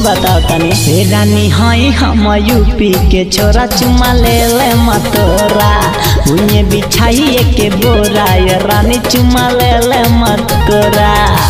बताओ तनी हे रानी हई हम यूपी के छोरा चुमा ले ले मतोरा उन्हें बिछाई के बोरा ये रानी चुमा ले ले मत कोरा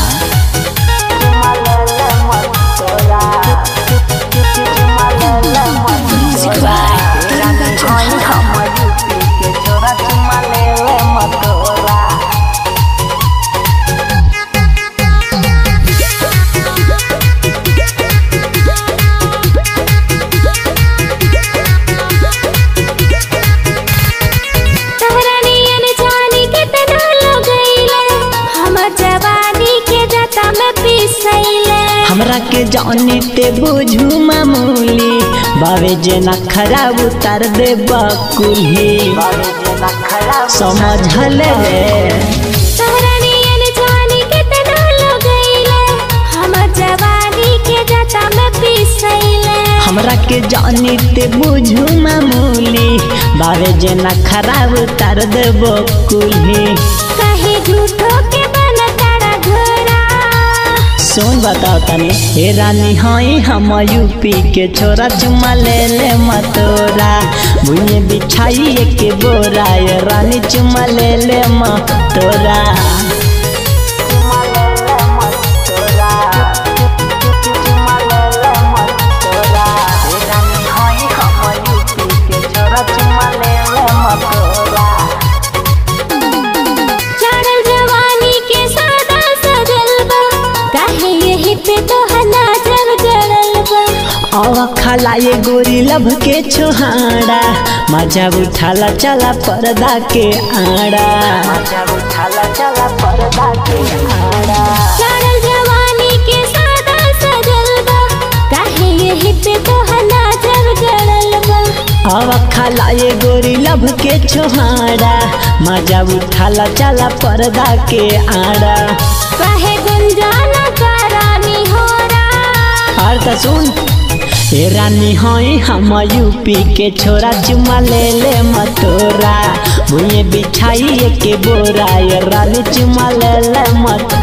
तोहरा नियन जानी केतना लोग गइले हमर जवानी के जता में पिसैले हमरा के जानी ते बुझू मामूली बावे जे ना खराब उतार दे बकुली समझल रे तोहरा नियन जानी केतना लोग गइले हमर जवानी के जता में पिसैले हमरा के जानी ते बुझू मामूली बावे जे ना खराब उतार दे बकुली कहे झूठो के बनताड़ा घोड़ा सुन बताओ तनी हे रानी हई हम यूपी के छोरा चुमा ले ले मतोरा भुइए बिछाई के बोरा ये रानी चुमा ले ले मतोरा चढ़ल जवानी के सादा सजल बा काहे यही पे तो नजर गड़ल बा आवा खाला ये गोरी लभ के छोहाड़ा मजा उठाला चला पर्दा के आड़ा चढ़ल जवानी के सादा सजल बा काहे यही पे तो नजर गड़ल बा आवा खाला ये गोरी लभ के छोहाड़ा मजा उठाला चला पर्दा के आड़ा काहे गुंजाना करानी होरा और का सुन हे रानी हई हम यूपी के छोरा चुमा ले ले मतोरा भुइए बिछाई के बोरा ये रानी चुमा ले ले मत